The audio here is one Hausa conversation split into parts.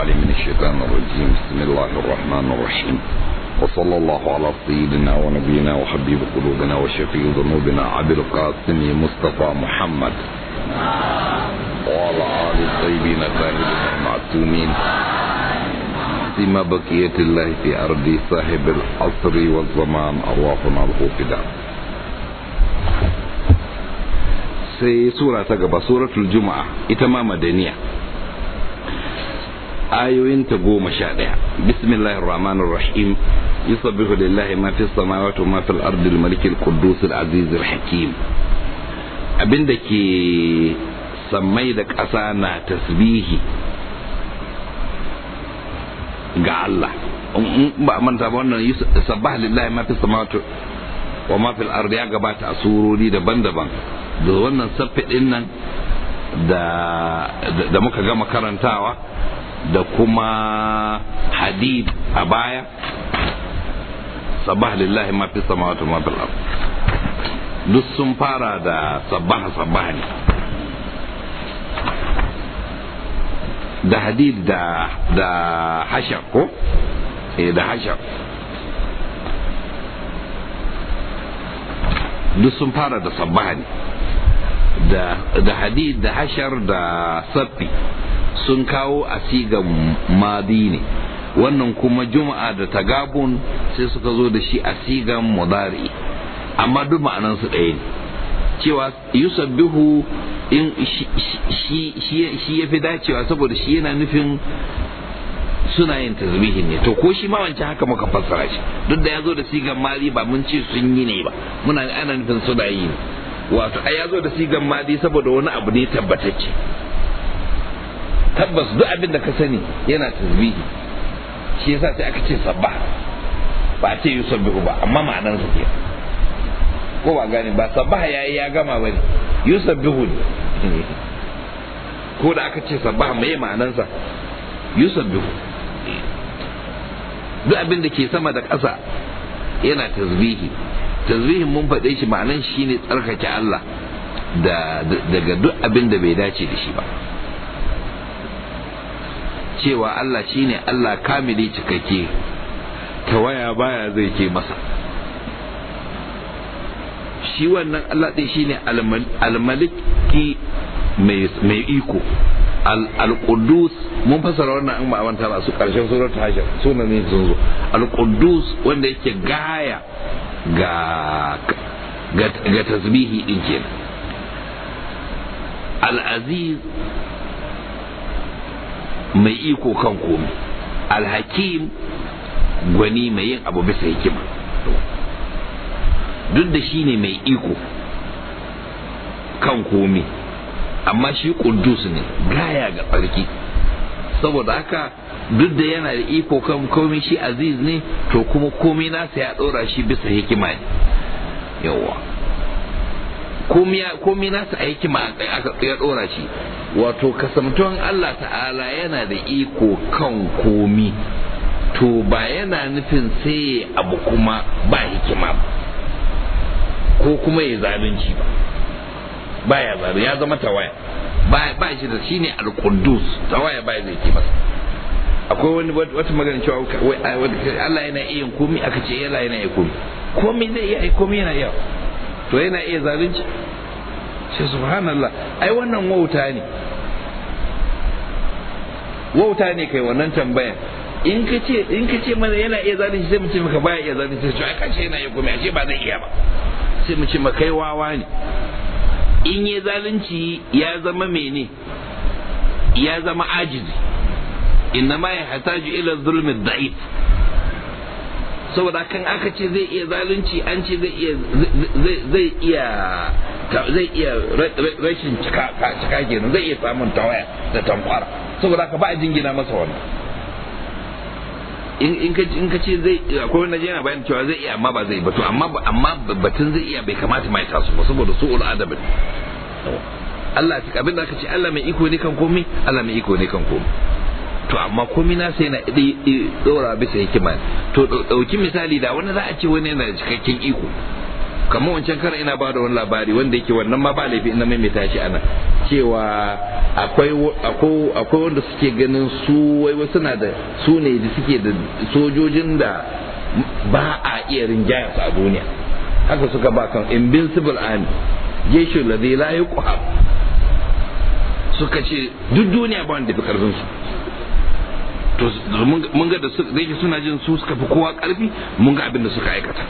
العليم من الشيطان الرجيم بسم الله الرحمن الرحيم وصلى الله على سيدنا ونبينا وحبيب قلوبنا وشفيع ذنوبنا عبد القاسم مصطفى محمد وعلى آل الطيبين الطاهرين المعصومين سما بقية الله في أرض صاحب العصر والزمان أرواحنا له فداء sai sura ta gaba suratul juma'a ita ma madaniya ayoyinta goma sha ɗaya bismillahir rahmanir rahim yusabbihu lillahi ma fis samawati wa ma fil ardi al-malikil quddus al-aziz al-hakim abinda ke sammai da ƙasa na tasbihi ga Allah ba manta ba wannan sabbah lillahi ma fis samawati wa ma fil ardi ya gabata a surori daban-daban da wannan saffi din nan da muka gama karantawa da kuma hadid a baya sabah lillahi ma fi samawati ma fil ard duk sun fara da sabbaha sabbaha ne da hadid da da hashar ko eh da hashar duk sun fara da sabbaha ne da hadid da hashar da saffi sun kawo a sigan madi ne wannan kuma juma'a da tagabun sai suka zo da shi a sigan mudari amma duk ma'anansu ɗaya ne cewa yusabbihu in shi ya fi dacewa saboda shi yana nufin suna yin tasbihin ne to ko shi ma wancan haka muka fassara shi duk da ya zo da sigan mali ba mun ce sun yi ne ba muna ana nufin suna yi ne wato ai ya zo da sigan mali saboda wani abu ne tabbatacce tabbas duk abin da ka sani yana tasbihi shi yasa sai aka ce sabba ba a ce yusabbihu ba amma ma'anar sa ke ko ba gane ba sabbaha yayi ya gama bane yusabbihu ne ko da aka ce sabbaha mai ma'anar sa yusabbihu duk abin da ke sama da ƙasa yana tasbihi tasbihin mun faɗe shi ma'anan shi ne tsarkake Allah daga duk abin da bai dace da shi ba cewa Allah shi ne Allah kamili cikakke tawaya baya zai ke masa shi wannan Allah ɗin shi ne almaliki mai iko al-Quddus mun fasara wannan an ba manta ba su karshen suratul hashir sunan ne sun zo al-Quddus wanda yake gaya ga ga tasbihi din kenan al-Aziz mai iko kan komai al-Hakim gwani mai yin abu bisa hikima duk da shi ne mai iko kan komai amma shi kudus ne gaya ga tsarki saboda haka duk da yana da iko kan komai shi aziz ne to kuma komai nasa ya ɗora shi bisa hikima ne yawa komai nasa a hikima aka ya ɗora shi wato kasamtuwan Allah ta'ala yana da iko kan komi to ba yana nufin sai abu kuma ba hikima ba ko kuma ya zalunci ba baya zaru ya zama tawaya ba shi da shine al-quddus tawaya baya zai ke masa akwai wani wata magana cewa Allah yana iya komai aka ce Allah yana iya komai komai zai iya komai yana iya to yana iya zalunci sai subhanallah ai wannan wauta ne wauta ne kai wannan tambayan in ka ce in ka ce mana yana iya zalunci sai mu ce maka baya iya zalunci sai ai kace yana iya komai ashe ba zai iya ba sai mu ce maka kai wawa ne in ya zalunci ya zama mene ya zama ajizi inna ma ya hataju ila zulmi da'if saboda kan aka ce zai iya zalunci an ce zai iya zai iya zai iya rashin cika cika kenan zai iya samun tawaya da tankwara saboda ka ba a jingina masa wannan in ka in ka ce zai akwai wani yana bayan cewa zai iya amma ba zai ba to amma amma batun zai iya bai kamata mai tasu ba saboda su'ul adab Allah ta abin da aka ce Allah mai iko ne kan komai Allah mai iko ne kan komai to amma komai na sai na dora bisa hikima to dauki misali da wani za a ce wani yana da cikakken iko kamar wancan kar ina ba da wani labari wanda yake wannan ma ba laifi ina maimaita shi ana cewa akwai akwai wanda suke ganin su wai suna da su ne da suke da sojojin da ba a iya rinjaya su a duniya haka suka ba kan invincible army jeshu ladhi la yuqhab suka ce duk duniya ba wanda fi karfin su to mun ga da su da suna jin su suka fi kowa karfi mun ga abin da suka aikata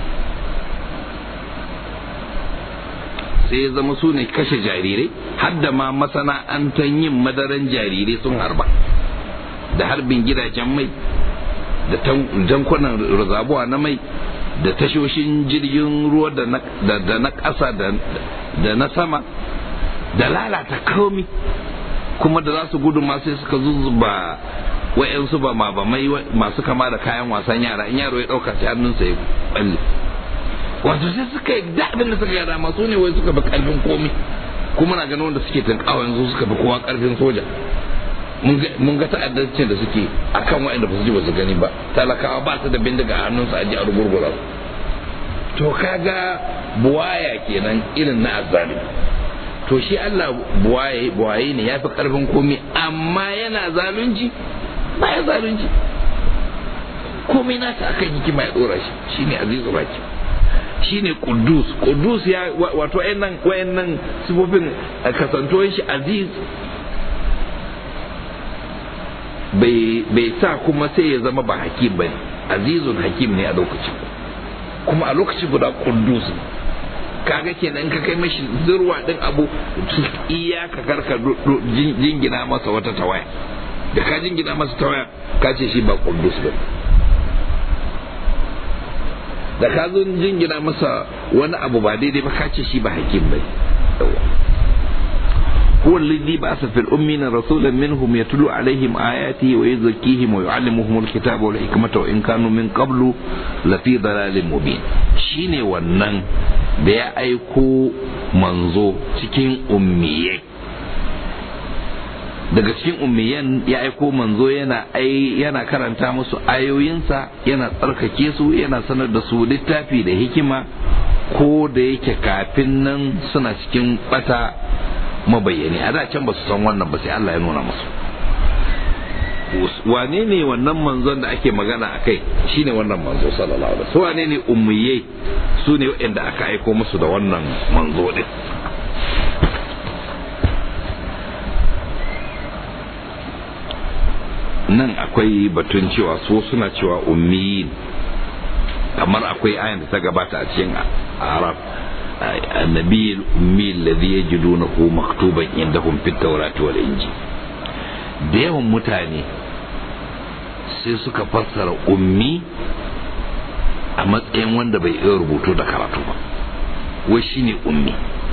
sai ya zama su ne kashe jarirai har da ma masana'antar yin madaran jarirai sun harba da harbin gidajen mai da jankunan rizabuwa na mai da tashoshin jirgin ruwa da na ƙasa da na sama da lalata komi kuma da za su gudu ma sai suka zuzzuba wa'yansu ba ma ba mai masu kama da kayan wasan yara in yaro ya ɗauka sai hannunsa ya balle wato sai suka yi da abin da suka yi dama su ne wai suka bi karfin komi kuma na ganin wanda suke tunkawa yanzu suka bi kowa karfin soja mun ga ta'addancin da suke akan waɗanda ba su ji ba su gani ba talakawa ba su da bindiga a hannunsu a ji a rugurgura to kaga buwaya kenan irin na azzali to shi Allah buwaye buwaye ne yafi karfin komi amma yana zalunci ba ya zalunci komai nasa akan hikima ya dora shi shine azizu baki shine kudus kudus ya wato wayannan wayannan sifofin kasantuwar shi aziz bai sa kuma sai ya zama ba hakim bane azizun hakim ne a lokacin kuma a lokacin guda kudus kaga kenan ka kai mashi zurwa din abu iya ka karka jingina masa wata tawaya da ka jingina masa tawaya ka ce shi ba kudus ba da ka zo jingina masa wani abu ba daidai ba ka ce shi ba hakim bai هو الذي بعث في الأمين رسولا منهم يتلو عليهم آياته ويزكيهم ويعلمهم الكتاب والحكمة وإن كانوا من قبل لفي ضلال مبين شيني ونن da ya aiko manzo cikin ummiyai daga cikin ummiyan ya aiko manzo yana ai yana karanta musu ayoyinsa yana tsarkake su yana sanar da su littafi da hikima ko da yake kafin nan suna cikin bata mabayyani a da can ba su san wannan ba sai Allah ya nuna musu wane ne wannan manzon da ake magana a kai shine wannan manzo sallallahu alaihi wasallam wane ne ummiyai su ne waɗanda aka aiko musu da wannan manzo din nan akwai batun cewa su suna cewa ummiyin kamar akwai ayan da ta gabata a cikin arab النبي الأمي الذي يجدونه مكتوبا عندهم في التوراة والإنجيل da yawan mutane sai suka fassara ummi a matsayin wanda bai iya rubutu da karatu ba wai shine ummi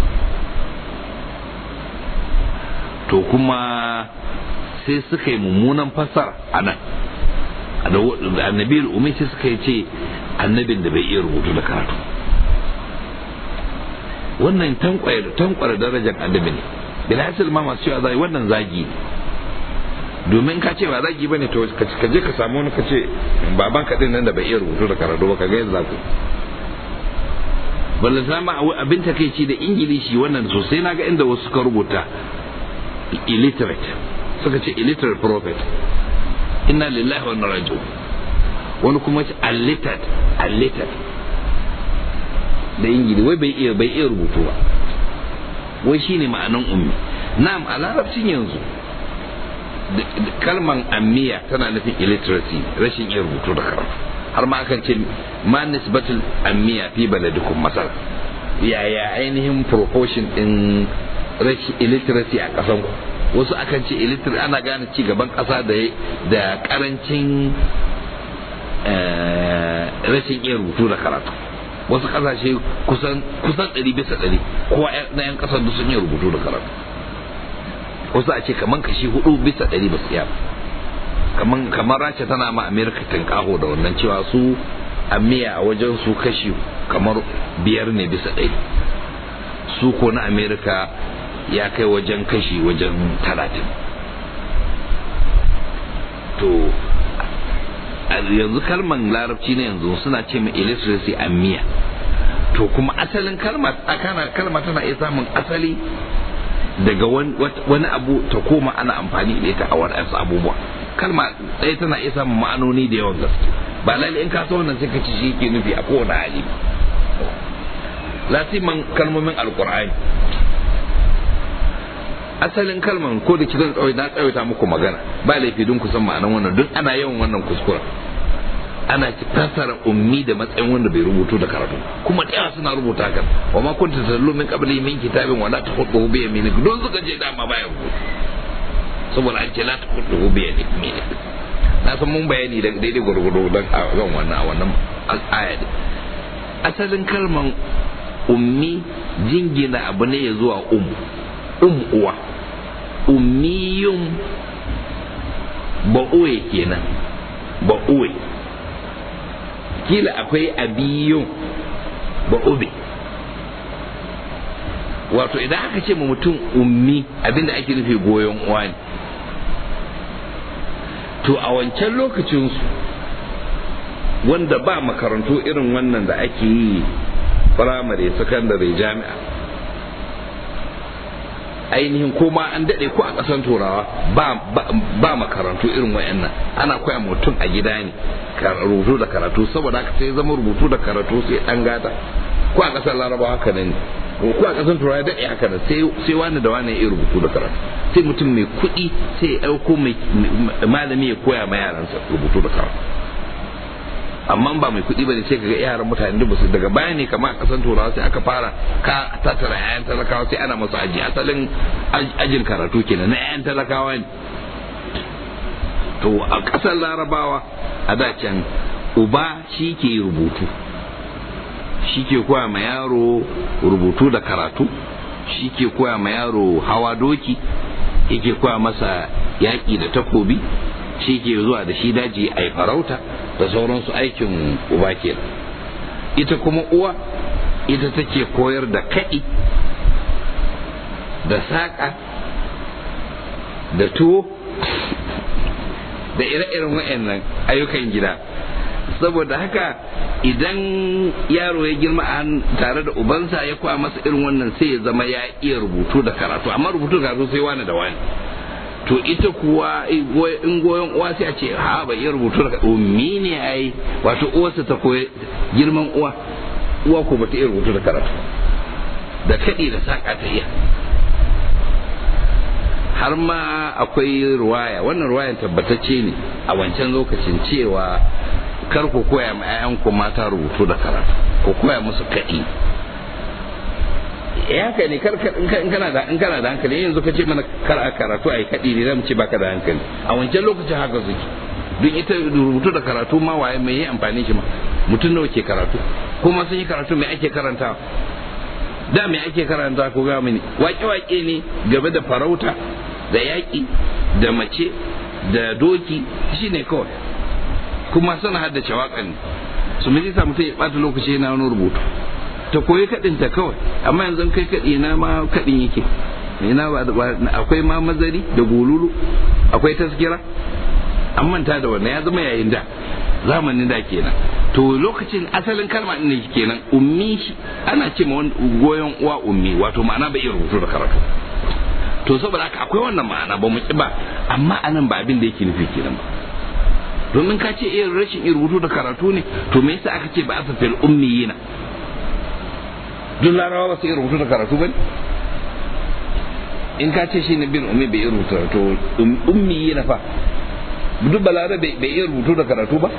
to kuma sai suka yi mummunan fassara a nan annabi ummi sai suka yi ce annabin da bai iya rubutu da karatu wannan tankwara darajar annabi ne bilhassil ma masu cewa zai wannan zagi ne domin ka ce ba zagi bane to ka je ka samu wani ka ce baban ka din nan da bai iya rubutu da karatu ba ka ga yadda ku balle sama abin takeici da ingilishi wannan sosai naga inda wasu suka rubuta illiterate suka ce illiterate prophet inna lillahi wa inna raji'un wani kuma ce allitered allitered da ingili wai bai iya bai iya rubutu ba wai shine ma'anan ummi na'am a larabcin yanzu kalman ammiya tana nufin illiteracy rashin iya rubutu da karatu har ma akan ce ma nisbatul ammiya fi baladikum masal yaya ainihin proportion din rashin illiteracy a kasan ku wasu akan ce illiterate ana gane ci gaban kasa da da karancin rashin iya rubutu da karatu wasu kasashe kusan kusan ɗari bisa ɗari kowa na yan kasar da sun yi rubutu da karatu wasu a ce kaman kashi hudu bisa ɗari ba su iya kaman kamar rasha tana ma amerika tinkaho da wannan cewa su amiya a wajen su kashi kamar biyar ne bisa ɗari su ko na amerika ya kai wajen kashi wajen talatin to yanzu kalman larabci ne yanzu suna ce mai illiteracy amiya to kuma asalin kalma akana kalma tana iya samun asali daga wani abu ta koma ana amfani da ita a wadansu abubuwa kalma ɗaya tana iya samun ma'anoni da yawan gaske ba lalle in ka so wannan sai ka ci shi ke nufi a kowane hali lasiman kalmomin alkur'ani asalin kalman ko da kidan tsawai na tsawaita muku magana ba laifi don ku san ma'anan wannan duk ana yawan wannan kuskura ana fassara ummi da matsayin wanda bai rubutu da karatu kuma da yawa suna rubuta kan wa ma kunta tallu min qabli min kitabin wa la tahudu bi yaminik don suka je dama baya rubutu saboda an ce la tahudu bi yaminik na san mun bayani da daidai gurgudu dan a kan wannan a wannan aya ne asalin kalman ummi jingina abu ne ya zuwa um um uwa ummiyun ba'uwe kenan ba'uwe kila akwai abiyun ba'ube wato idan aka ce ma mutum ummi abinda ake nufi goyon uwa ne to a wancan lokacinsu wanda ba makarantu irin wannan da ake yi firamare sakandare jami'a ainihin koma an daɗe ko a ƙasan turawa ba makarantu irin wayannan ana koya mutum a gida ne rubutu da karatu saboda haka sai zama rubutu da karatu sai ɗan gata ko a ƙasar larabawa haka nan ko a ƙasar turawa daɗe haka nan sai wani da wani ya rubutu da karatu sai mutum mai kuɗi sai ya ɗauko malami ya koya ma yaransa rubutu da karatu amma ba mai kuɗi bane sai kaga yaran mutane da basu daga baya ne kamar a kasan turawa sai aka fara ka tattara yayan talakawa sai ana masu aji asalin ajin karatu kenan na yayan talakawa ne to a ƙasar larabawa a da can uba shi ke rubutu shi ke koya ma yaro rubutu da karatu shi ke koya ma yaro hawa doki yake koya masa yaƙi da takobi shi ke zuwa da shi daji a farauta da sauransu aikin uba ke ita kuma uwa ita take koyar da kaɗi da saƙa da tuwo da ire-iren wa'annan ayyukan gida saboda haka idan yaro ya girma a tare da ubansa ya kwa masa irin wannan sai ya zama ya iya rubutu da karatu amma rubutu da karatu sai wani da wani to ita kuwa in goyon uwa sai a ce ha ba iya rubutu da ummi ne ai wato uwarsa ta koyi girman uwa uwa ko ba ta iya rubutu da karatu da kaɗi da saƙa ta iya har ma akwai ruwaya wannan ruwayan tabbatacce ne a wancan lokacin cewa kar ku koya ma 'ya'yanku mata rubutu da karatu ku koya musu kaɗi ya haka ne kar in kana da in kana da hankali yanzu ka ce mana kar a karatu a yi kaɗi ne zamu ce baka da hankali a wancan lokacin haka suke duk ita rubutu da karatu ma waye mai yi amfani shi ma mutum nawa ke karatu kuma sun yi karatu mai ake karantawa da mai ake karanta ko ga mini wake-wake ne game da farauta da yaƙi da mace da doki shine kawai kuma suna haddace waƙan su mai sa mutum ya ɓata lokaci yana wani rubutu ta koyi kaɗin ta kawai amma yanzu kai kaɗi na ma kaɗin yake ina ba akwai ma mazari da gululu akwai taskira an manta da wannan ya zama yayin da zamanin da kenan to lokacin asalin kalma din ne kenan ummi ana ce ma goyon uwa ummi wato ma'ana bai iya rubutu da karatu to saboda haka akwai wannan ma'ana ba mu ki ba amma anan ba abin da yake nufi kenan ba domin ka ce irin rashin iya rubutu da karatu ne to me yasa aka ce ba asa fil ummiyina duk larawa ba su iya rubutu da karatu ba ne in ka ce shi ne bin ummi bai iya rubutu to ummiyina fa duk balare bai iya rubutu da karatu ba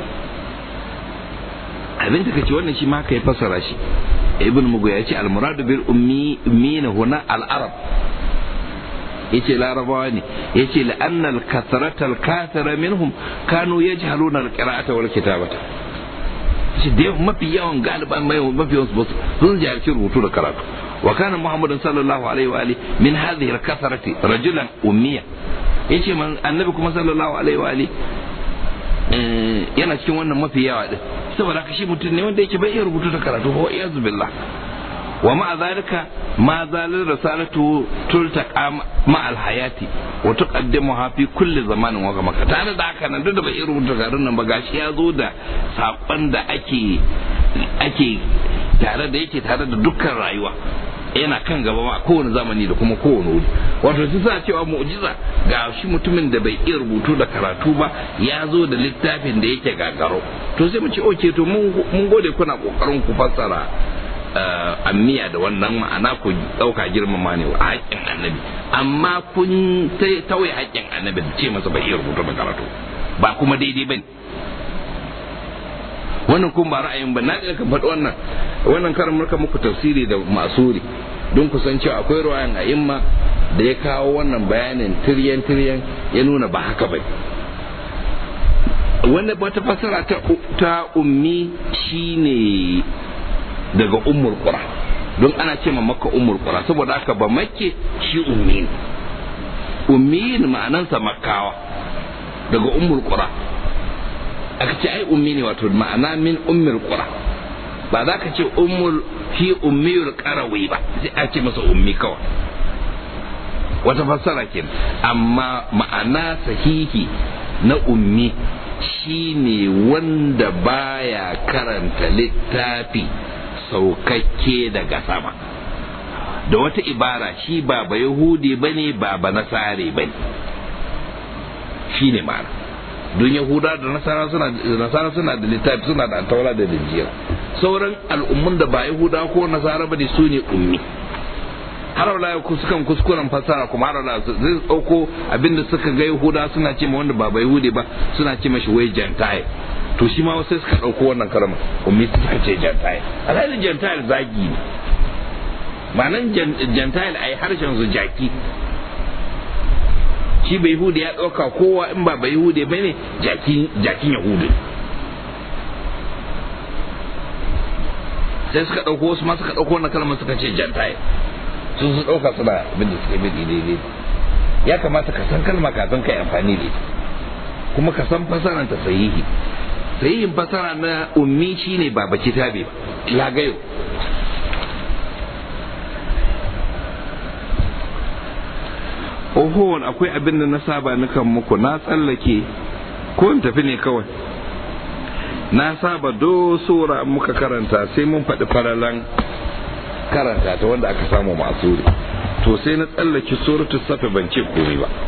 abin da kace wannan shi ma kai fassara shi ibn mugu ya ce al-muradu bil ummi min huna al-arab yace larabawa ne yace la anna al-kathrata al-kathira minhum kanu yajhaluna al-qira'ata wal kitabata shi da mafi yawan galiban mai mafi yawan su sun jahilci rubutu da karatu wa kana muhammadun sallallahu alaihi wa alihi min hadhihi al-kathrati rajulan ummiya yace man annabi kuma sallallahu alaihi wa alihi yana cikin wannan mafi yawa din saboda haka shi mutum ne wanda yake bai iya rubutu da karatu wa iyazu billah wa ma'a zalika ma zalil risalatu tultaqa ma al hayati wa tuqaddimuha fi kulli zamanin wa maka tare da haka nan duk da bai iya rubuta garin nan ba gashi ya zo da sakon da ake ake tare da yake tare da dukkan rayuwa yana kan gaba ma kowane zamani da kuma kowane wuri wato su sa cewa mu'jiza ga shi mutumin da bai iya rubutu da karatu ba ya zo da littafin da yake gagaro to sai mu ce oke to mun gode kuna kokarin ku fassara ammiya da wannan ma'ana ku ɗauka girmama ne wa haƙƙin annabi amma kun tauye haƙƙin annabi da ce masa bai iya rubutu da karatu ba kuma daidai ba ne wannan kun ba ra'ayin ba na ka faɗi wannan wannan karin murka muku tafsiri da masuri don ku san cewa akwai ruwayan a imma da ya kawo wannan bayanin tiryan tiryan ya nuna ba haka ba wanda wata fasara ta, ta ummi shine daga ummul qura don ana ce ma makka ummul qura saboda haka ba makke shi ummi ne ummi ma'anansa makkawa daga ummul qura aka ce ai ummi ne wato ma'ana min ummul qura ba za ka ce ummul fi ummiyul qarawi ba sai a ce masa ummi kawai wata fassara kenan amma ma'ana sahihi na ummi shine wanda baya karanta littafi saukakke daga sama da wata ibara shi ba ba yahudi bane ba ba nasare bane shine ma'ana don yahuda da nasara suna nasara suna da littafi suna da taura da linjira sauran al'ummun da ba yahuda ko nasara bane su ne ummi har wala sukan kuskuren fasara kuma har wala zai dauko abinda suka ga yahuda suna ce ma wanda ba ba yahudi ba suna ce mashi wai gentile to shi ma sai suka dauko wannan kalma ummi suka ce gentile alhalin gentile zagi ne ma'anan gentile ai harshen su jaki shi bai yahudi ya ɗauka kowa in ba bai yahudi ba ne jakin yahudi sai suka ɗauko wasu ma suka ɗauko wannan kalmar suka ce jantaye sun su ɗauka suna abin da suke bi daidai ya kamata ka san kalma kafin ka yi amfani da ita kuma ka san fasaran ta sahihi sahihin fasara na ummi shine ba baki tabe ba lagayo oho akwai abin da na saba nukan muku na tsallake ko in tafi ne kawai na saba do sura muka karanta sai mun faɗi faralan karanta ta wanda aka samu masu to sai na tsallake suratul safi ban ce komai ba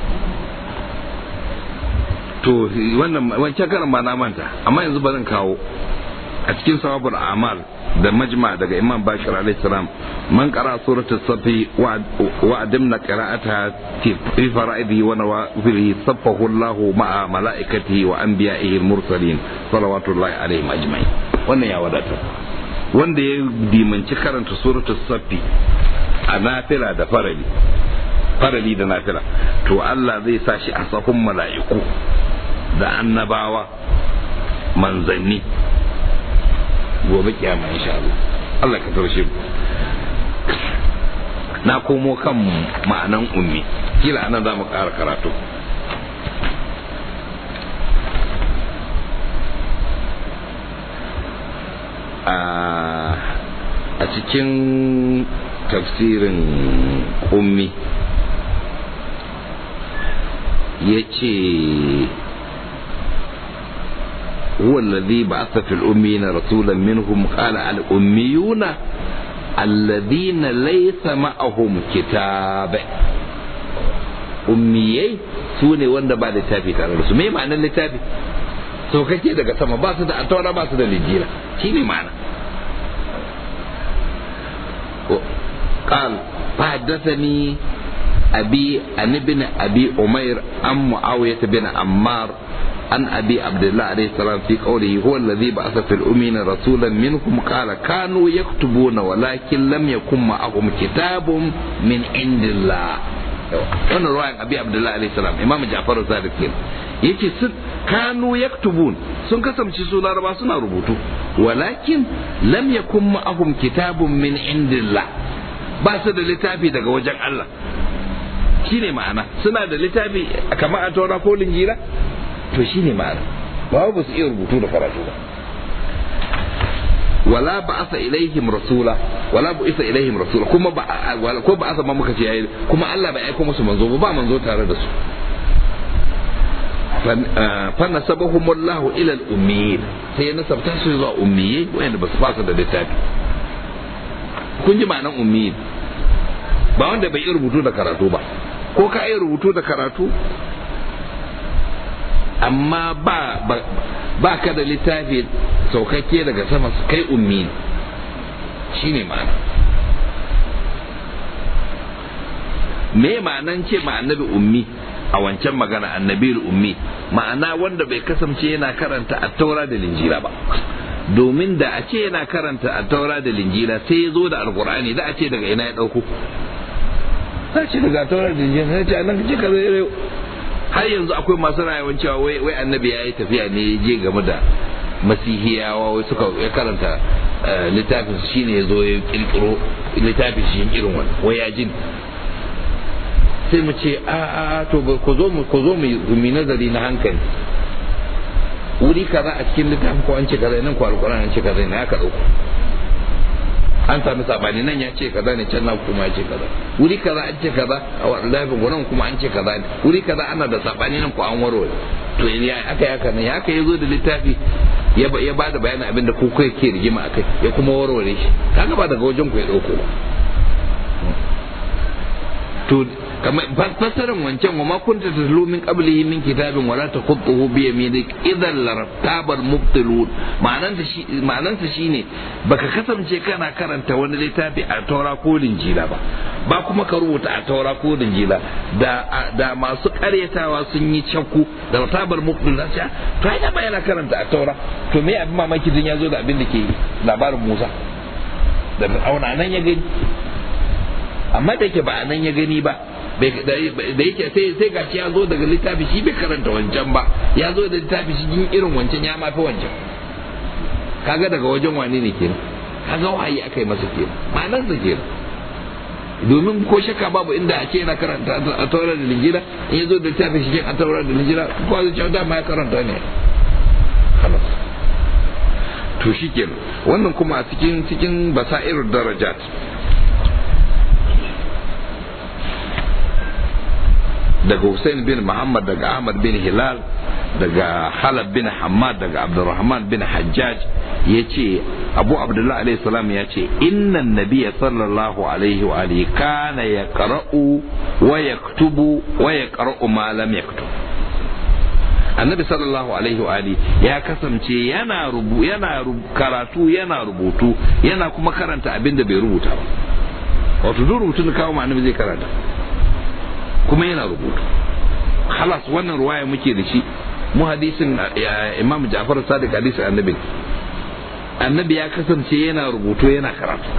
to wannan wancan karan ba na manta amma yanzu ba zan kawo a cikin sawabul amal da majma daga imam bashir alaihi salam man qara suratul safi wa adimna qira'ata fi fara'idihi wa nawafilihi saffahu Allahu ma'a malaikatihi wa anbiya'ihi al-mursalin salawatullahi alaihim ajma'in wannan ya wadata wanda ya dimanci karanta suratul safi a nafila da farali farali da nafila to Allah zai sa shi a sahun mala'iku da annabawa manzanni gobe kiyama insha Allah Allah ka tarshe mu na komo kan ma'anan ummi kila anan za mu ƙara karatu a cikin tafsirin ummi ya ce هو الذي بعث في الأميين رسولا منهم قال الأميون الذين ليس معهم كتاب أميي سوني wanda ba littafi tare da su me ma'anar littafi sau kake daga sama ba su da ataura ba su da lijira shi ne ma'ana قال فحدثني أبي عن ابن أبي أمير عن معاوية بن عمار عن أبي عبد الله عليه السلام في قوله هو الذي بعث في الأمين رسولا منهم قال كانوا يكتبون ولكن لم يكن معهم كتاب من عند الله wannan ruwayan abi abdullahi alaihi salam imam ja'far sadiq kenan yace su kanu yaktubun sun kasance su laraba suna rubutu walakin lam yakun ma'ahum kitabun min indillah ba su da littafi daga wajen Allah shine ma'ana suna da littafi kamar a taura ko linjira to shi ne ma'ana ba ba su iya rubutu da karatu ba wala ba asa ilaihim rasula wala bu isa ilaihim rasula kuma ba ko ba asa ma muka ce yayi kuma Allah bai aika musu manzo ba manzo tare da su fa nasabahum Allah ila al-ummiyin sai ya nasabta su zuwa ummiyai wanda ba su fasa da littafi kun ji ma'anan ummiyin ba wanda bai iya rubutu da karatu ba ko ka yi rubutu da karatu amma ba ba ka da littafi saukakke daga sama kai ummi ne shine ma'ana me ma'anan ce ma annabi ummi a wancan magana annabi ummi ma'ana wanda bai kasance yana karanta a taura da linjira ba domin da a ce yana karanta a taura da linjira sai ya zo da alkur'ani da a ce daga ina ya dauko za ce daga taura da linjira sai ce annan kace ka zai har yanzu akwai masu rayuwar cewa wai wai annabi ya yi tafiya ne ya je game da masihiyawa wai suka ya karanta littafin shine ya zo ya kirkiro littafin shi irin wani wai ya jin sai mu ce a a to ku zo mu ku zo mu nazari na hankali wuri kaza a cikin littafin ko an ce kaza nan ko alquran an ce kaza ne aka dauko an sami sabani nan ya ce kaza ne can na kuma ya ce kaza wuri kaza an ce kaza a wallahi gurin kuma an ce kaza ne wuri kaza ana da sabani nan ko an warware to ya aka ya kana ya aka yazo da littafi ya ba da bayanin abin da ku kai ke rigima akai ya kuma warware shi kaga ba daga wajen ku ya dauko ba to kamar fassarar wancan wa ma kunta tatlu min qablihi min kitabin wala takhutuhu bi yaminik idan lartabal mubtilun ma'anan ta shi ma'anan ta shine baka kasance kana karanta wani littafi a taura ko linjila ba ba kuma ka rubuta a taura ko linjila da da masu karyatawa sun yi cakku da lartabal mubtilun sai to ai da ba yana karanta a taura to me abin mamaki din ya zo da abin da ke labarin Musa da auna nan ya gani amma da ke ba nan ya gani ba da yake sai sai gashi ya zo daga littafi shi bai karanta wancan ba ya zo da littafi shi yin irin wancan ya mafi wancan kaga daga wajen wane ne kenan kaga wahayi aka yi masa kenan ma'anar sa kenan domin ko shakka babu inda a ce yana karanta a taurar da linjira in ya zo da littafi shi a taurar da linjira ko a zuciya dama ya karanta ne to shi kenan wannan kuma a cikin cikin basairar darajat daga Hussein bin Muhammad daga Ahmad bin Hilal daga Halab bin Hamad daga Abdurrahman bin Hajjaj ya ce Abu Abdullah alaihi salam ya ce innan nabiya sallallahu alaihi wa alihi kana ya qara'u wa yaktubu wa yaqra'u ma lam yaktub annabi sallallahu alaihi wa alihi ya kasance yana rubu yana karatu yana rubutu yana kuma karanta abin da bai rubuta ba wato duk rubutun kawo ma annabi zai karanta kuma yana rubutu halas wannan ruwaya muke da shi mu hadisin imam ja'far sadiq hadisin annabi annabi ya kasance yana rubutu yana karatu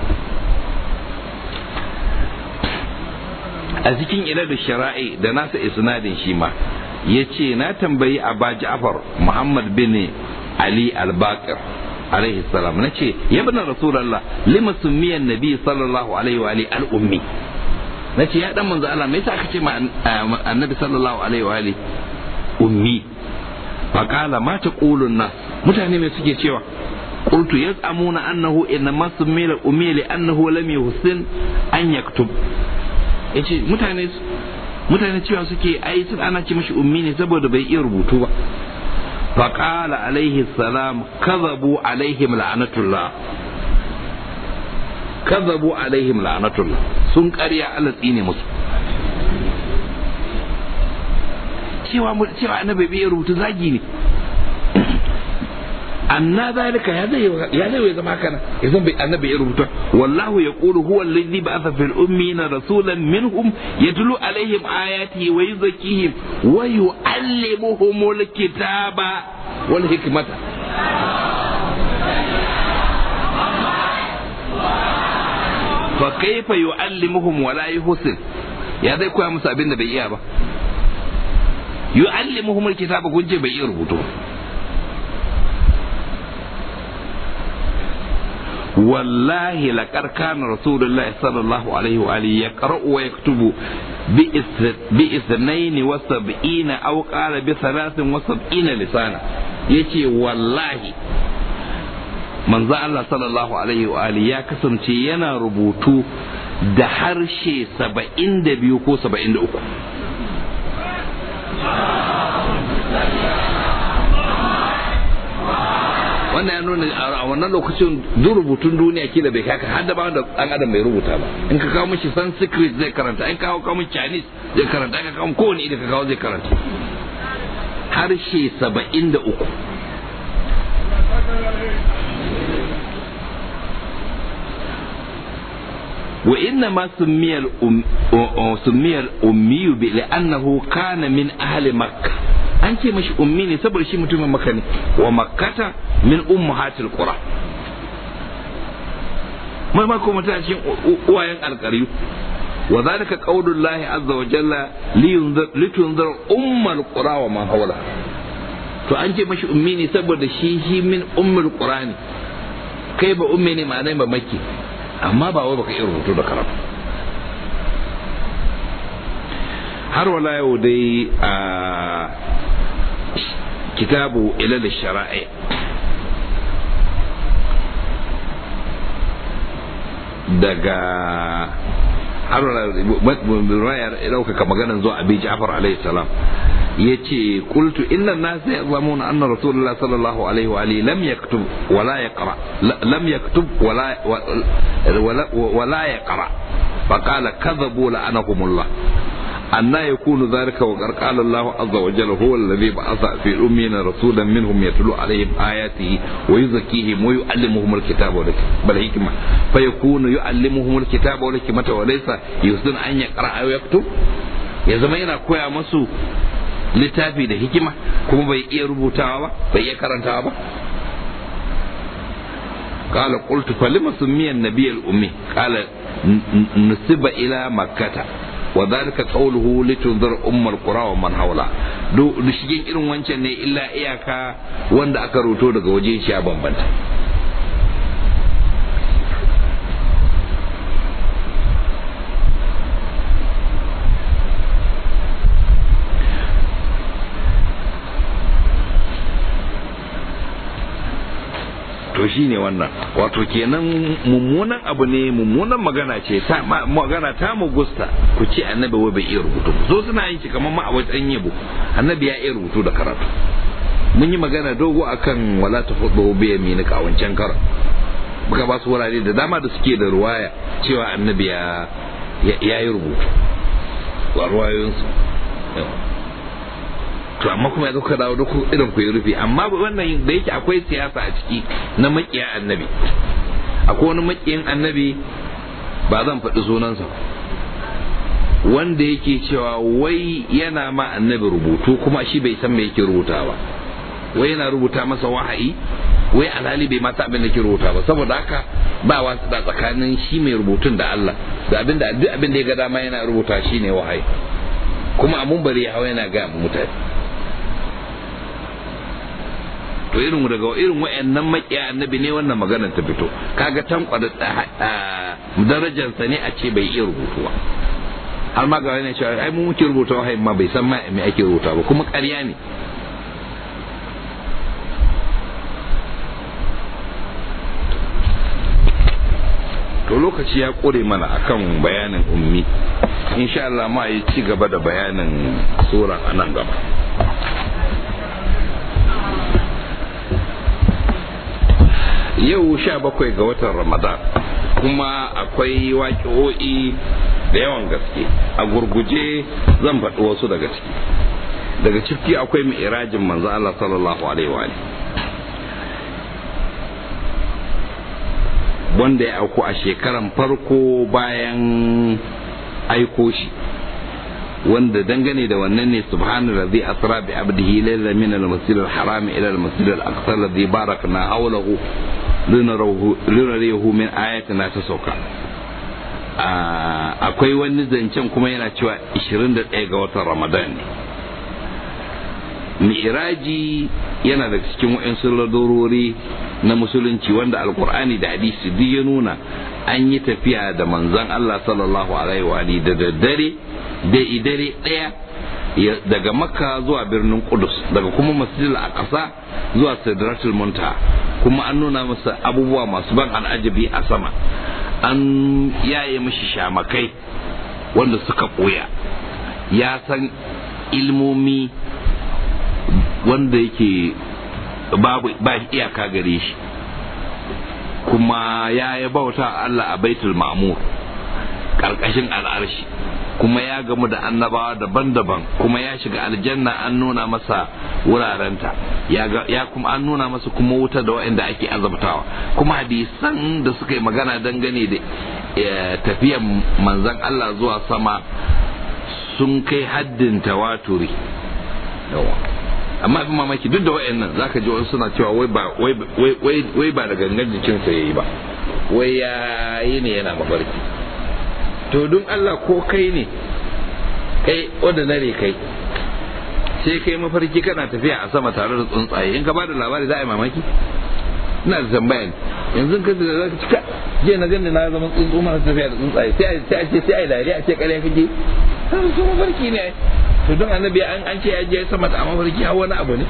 a cikin ila da shara'i da nasa isnadin shi ma ya ce na tambayi aba ja'far muhammad bin ali al-baqir alaihi salam na ce ya bana rasulallah lima summiyan nabi sallallahu alaihi wa ali al-ummi na ce ya dan manzo Allah me yasa aka ce ma annabi sallallahu alaihi wa ali ummi fa qala ma taqulun nas mutane me suke cewa qultu yaz'amuna annahu inma summila ummi li annahu lam yuhsin an yaktub yace mutane mutane cewa suke ai sun ana ce mishi ummi ne saboda bai iya rubutu ba fa qala alaihi salam kadhabu alaihim la'natullah kadhabu alaihim la'natullah sun ƙarya Allah tsine musu cewa cewa annabi bai rubuta zagi ne anna zalika ya zai ya zai zama kana yanzu bai annabi ya rubuta wallahu yaqulu huwa alladhi ba'atha fil ummiyina rasulan minhum yatlu alaihim ayati wa yuzakkihim wa yu'allimuhumul kitaba wal hikmata fa kaifa yu'allimuhum wa la yuhsin ya zai koya musu abin da bai iya ba yu'allimuhum alkitaba kun bai iya rubutu wallahi laqad kana rasulullahi sallallahu alaihi wa alihi yaqra'u wa yaktubu bi ithnain wa sab'ina aw qala bi thalathin wa sab'ina lisana yace wallahi manzo Allah sallallahu alaihi wa alihi ya kasance yana rubutu da harshe saba'in da biyu ko saba'in da uku wannan ya nuna a wannan lokacin duk rubutun duniya kila bai kaka har da ba da dan adam bai rubuta ba in ka kawo mishi sanskrit zai karanta in ka kawo kawo mishi chinese zai karanta in ka kawo kowane idan ka kawo zai karanta harshe saba'in da uku وإنما سمي الأم سمي الأمي لأنه كان من أهل مكة an ce mashi ummi ne saboda shi mutumin maka ne wa makkata min ummahatil qura mai ma kuma ta cikin uwayen alƙaryu wa zalika qaulullahi azza wa jalla litunzir ummal qura wa man hawla to an ce mashi ummi ne saboda shi shi min ummul qura ne kai ba ummi ne ma'anai ba makki amma ba wai baka iya rubutu da karatu har wala yau dai a kitabu ilal shara'i daga har wala ya ɗaukaka maganan zuwa abi ja'far alaihi salam yace qultu inna an-nas ya'lamuna anna rasulullah sallallahu alaihi wa alihi lam yaktub wa la yaqra lam yaktub wa la wa la yaqra فقال كذبوا لعنهم الله أن يكون ذلك وقد قال الله عز وجل هو الذي بعث في الأمين رسولا منهم يتلو عليهم آياته ويزكيهم ويعلمهم الكتاب والحكمة فيكون يعلمهم الكتاب والحكمة وليس يحسن أن يقرأ أو يكتب ya zama yana koya masu littafi da hikima kuma bai iya rubutawa ba bai iya karantawa ba قال قلت فلما سمي النبي الأمي قال نسب إلى مكة وذلك قوله لتنذر أم القرى ومن حولها دو shigin irin wancan ne illa iyaka wanda aka roto daga waje shi ya bambanta to shi ne wannan wato kenan mummunan abu ne mummunan magana ce ta magana ta mu gusta ku ce annabi wai bai iya rubutu so suna yin shi kamar ma a wajen yabo annabi ya iya rubutu da karatu mun yi magana dogo akan wala ta fudu bi yaminika a wancan kar muka ba su wurare da dama da suke da ruwaya cewa annabi ya ya yi rubutu wa ruwayoyinsu to amma kuma ya ka dawo duk irin ku yi rufe amma wannan da yake akwai siyasa a ciki na makiya annabi akwai wani makiyin annabi ba zan faɗi sunansa wanda yake cewa wai yana ma annabi rubutu kuma shi bai san me yake rubuta ba wai yana rubuta masa wahayi wai alhali bai mata abin da ke rubuta ba saboda haka ba wasu da tsakanin shi mai rubutun da Allah da abin da duk abin da ya ga dama yana rubuta shi ne wahayi kuma abun bari ya hawa yana ga mutane to irin daga irin wayannan makiya annabi ne wannan maganar ta fito kaga tankwada darajarsa ne a ce bai iya rubutu ba har ma ga wani cewa ai mu muke rubuta wahayi ma bai san ma me ake rubuta ba kuma ƙarya ne to lokaci ya kore mana akan bayanin ummi insha Allah ma yi ci gaba da bayanin sura a nan gaba yau sha bakwai ga watan ramadan kuma akwai waƙi'o'i da yawan gaske a gurguje zan faɗi wasu daga ciki daga ciki akwai mi'irajin manzo Allah sallallahu alaihi wa wanda ya auku a shekaran farko bayan aiko shi wanda dangane da wannan ne subhanahu ladhi asra bi abdihi layla min al-masjid al-haram ila al-masjid al-aqsa alladhi barakna hawlahu linarahu min ayatina ta sauka akwai wani zancen kuma yana cewa 21 ga watan ramadan ne mi'iraji yana daga cikin wa'insu ladorori na musulunci wanda alkur'ani da hadisi duk ya nuna an yi tafiya da manzon Allah sallallahu alaihi wa da daddare da idare daya daga makka zuwa birnin kudus daga kuma masjidil aqsa zuwa sidratul muntaha kuma an nuna masa abubuwa masu ban al'ajabi a sama an yaye mishi shamakai wanda suka ɓoya ya san ilmomi wanda yake babu ba iyaka gare shi kuma ya yi bauta Allah a baitul ma'mur karkashin al'arshi kuma ya gamu da annabawa daban-daban kuma ya shiga aljanna an nuna masa wurarenta ya kuma an nuna masa kuma wuta da waɗanda ake azabtawa kuma hadisan da suka yi magana dangane da tafiyan manzan Allah zuwa sama sun kai haddin tawaturi amma abin mamaki duk da waɗannan zaka ji wasu suna cewa wai ba wai ba da gangan jikinsa yayi ba wai ya yi ne yana mafarki to don Allah ko kai ne kai ordinary kai sai kai mafarki kana tafiya a sama tare da tsuntsaye in ka bada labari za a yi mamaki ina da tambaya ne yanzu ka da zaka cika je na gani na zama tsuntsu mana tafiya da tsuntsaye sai a sai a ce sai a dariya a ce kare kake har su mafarki ne to don annabi an an ce ya je sama da mafarki har wani abu ne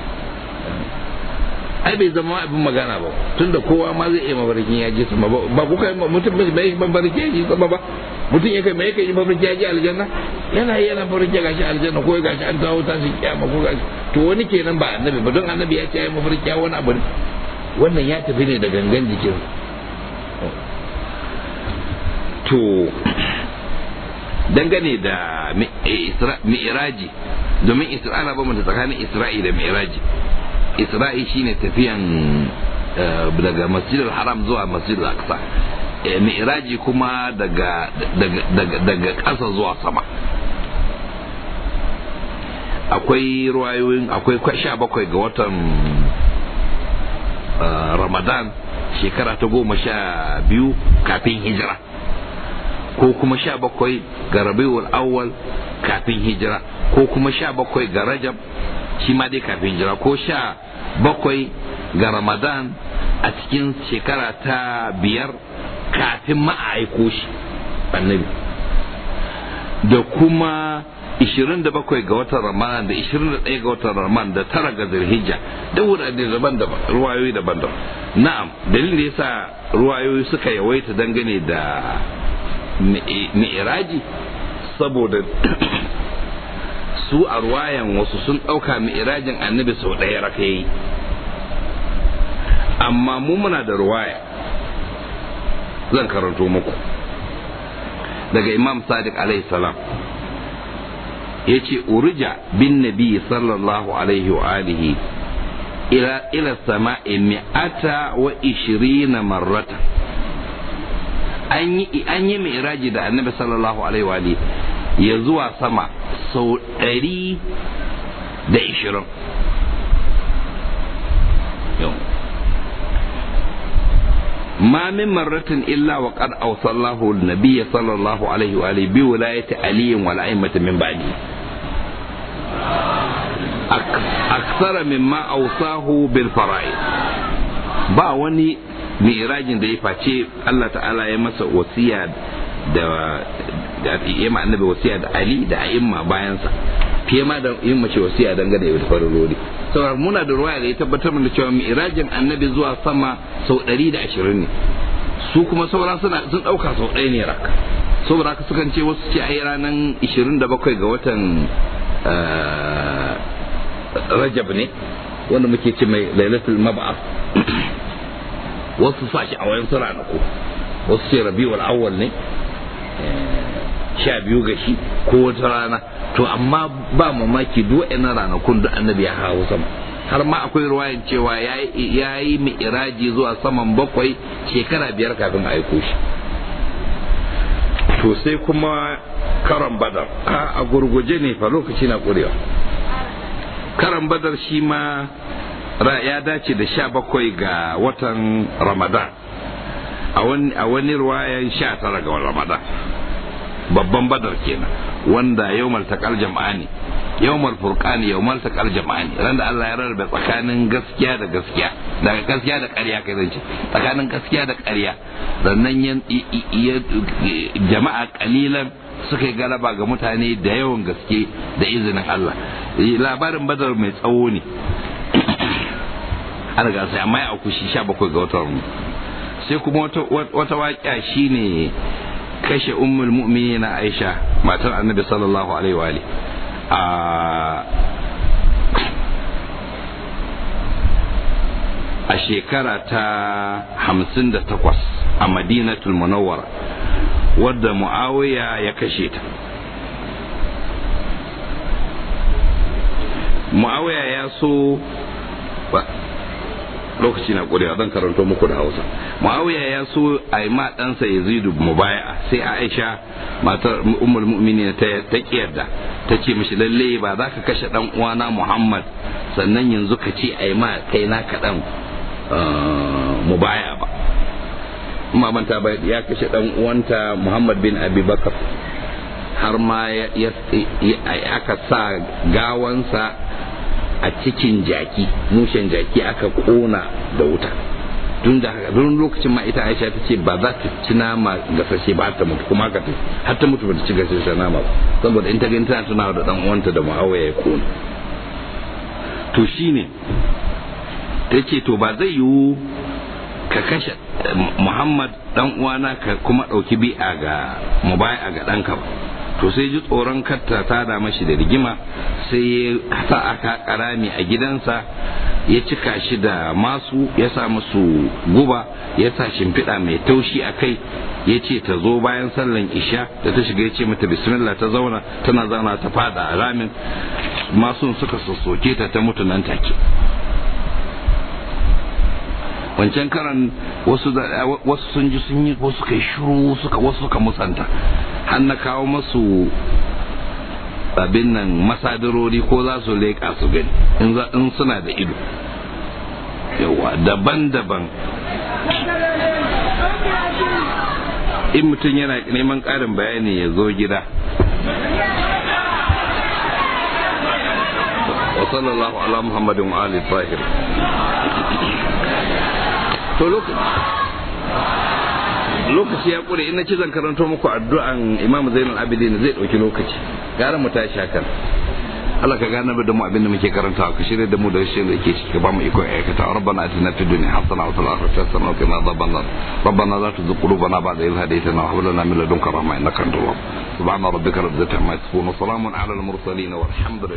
ai bai zama abin magana ba tunda kowa ma zai iya mafarkin ya je sama ba ku kai mutum bai mafarki ya je sama ba mutum ya kai mai kai mafarki ya je aljanna yana yi yana mafarki ga shi aljanna ko ga shi an dawo ta shi kiyama ko ga to wani kenan ba annabi ba don annabi ya ce ya mafarki ya wani abu ne wannan ya tafi ne da gangan jikin to dangane da mi'iraji domin isra'ila ba mu tsakanin isra'i da mi'iraji isra'i shine tafiyan daga masjidul haram zuwa masjidul aqsa mi'raji kuma daga daga ƙasa zuwa sama akwai ruwayoyin akwai sha bakwai ga watan ramadan shekara ta goma sha biyu kafin hijira ko kuma sha bakwai ga rabiul awwal kafin hijira ko kuma sha bakwai ga rajab shi ma dai kafin hijira ko sha bakwai ga ramadan a cikin shekara ta biyar kafin ma a aiko shi annabi da kuma 27 ga watan ramadan da 21 ga watan ramadan da tara ga zulhijja da wurare daban-daban ruwayoyi daban-daban na'am dalilin da yasa ruwayoyi suka yawaita dangane da mi'iraji saboda su a ruwayan wasu sun ɗauka mi'irajin annabi sau ɗaya raka yi amma mu muna da ruwaya zan karanto muku daga imam sadiq alaihi salam ya ce urija bin nabi sallallahu alaihi wa alihi ila ila sama'i mi'ata wa ishirina marrata an yi an yi mi'raji da annabi sallallahu alaihi wa alihi ya zuwa sama sau ɗari da ishirin ما من مرة إلا وقد أوصى الله النبي صلى الله عليه وآله بولاية علي والأئمة من بعده أكثر مما أوصاه بالفرائض ba wani mi'rajin da ya face Allah ta'ala ya masa wasiya da da ya ma annabi wasiya da Ali da a'imma bayansa fiye ma da yin mace wasiya dangane da farurori saboda muna da ruwaya da ya tabbatar da cewa mi'rajin annabi zuwa sama sau 120 ne su kuma sauran suna sun dauka sau ɗaya ne rak saboda haka sukan ce wasu ce ai ranar 27 ga watan rajab ne wanda muke ce mai lailatul mab'ath wasu sa shi a wayan ranaku wasu ce rabiul awwal ne sha biyu ga shi ko wata rana to amma ba mamaki duk wa'annan ranakun da annabi ya hawo sama har ma akwai ruwayan cewa ya yi mi'iraji zuwa saman bakwai shekara biyar kafin a aiko shi to sai kuma karan badar a gurguje ne fa lokaci na kurewa karan badar shi ma ya dace da sha bakwai ga watan ramadan a wani ruwayan sha tara ga ramadan babban badar kenan wanda yawmal taqal jama'ani yawmal furqani yawmal taqal jama'ani ran da Allah ya rarrabe tsakanin gaskiya da gaskiya daga gaskiya da ƙarya kai zai ce tsakanin gaskiya da ƙarya sannan jama'a kalilan suka yi galaba ga mutane da yawan gaske da izinin Allah labarin badar mai tsawo ne an riga sai amma ya auku shi 17 ga watan sai kuma wata waƙa shine kashe ummul mu'minina Aisha matar Annabi sallallahu alaihi wa alihi a a shekara ta hamsin da takwas a madinatul munawwara wadda mu'awiya ya kashe ta mu'awiya ya so lokaci na ƙurewa zan karanto muku da hausa muawiya ya so a yi ma ɗansa yazidu mubaya sai aisha matar ummul mu'minin ta ta kiyarda ta ce mishi lalle ba za ka kashe dan uwana muhammad sannan yanzu ka ce a yi ma kai na kaɗan mubaya ba amma manta ba ya kashe dan uwanta muhammad bin abi bakar har ma aka sa gawansa a cikin jaki mushen jaki aka kona da wuta tun da don lokacin ma ita aisha ta ce ba za ta ci nama gasashe ba ta mutu kuma haka har ta mutu ba ta ci gasashe nama ba saboda in ta gani tana tunawa da dan uwanta da muawiya ya kona to shine ta ce to ba zai yiwu ka kashe muhammad dan uwana ka kuma ɗauki bi'a ga mubaya ga ɗanka ba to sai ji tsoron katta ta da mashi da rigima sai ya sa aka karami a gidansa ya cika shi da masu ya sa musu guba ya sa shimfiɗa mai taushi a kai ya ce ta zo bayan sallan isha da ta shiga ya ce mata bismillah ta zauna tana zauna ta fada a ramin masun suka sassoke ta ta mutu nan take wancan karan wasu wasu sun ji sun yi wasu kai shiru suka wasu suka musanta har na kawo masu abin nan masadarori ko za su leƙa su gani in suna da ido yawa daban-daban in mutum yana neman ƙarin bayani ya zo gida wa sallallahu ala muhammadin wa ali tahir to lokaci ya kure ina ci zan karanto muku addu'an imam zainul abidin zai dauki lokaci gara mu tashi hakan Allah ka gane da mu abin da muke karanta ka shirye da mu da shi da yake ciki ba mu iko aikata rabbana atina fid dunya hasana wa fil akhirati hasana wa qina adhaban nar rabbana la tuzigh qulubana ba'da idh hadaytana wa hab lana min ladunka rahma innaka antal wahhab subhana rabbika rabbil izzati amma yasifun wa salamun ala al mursalin walhamdulillah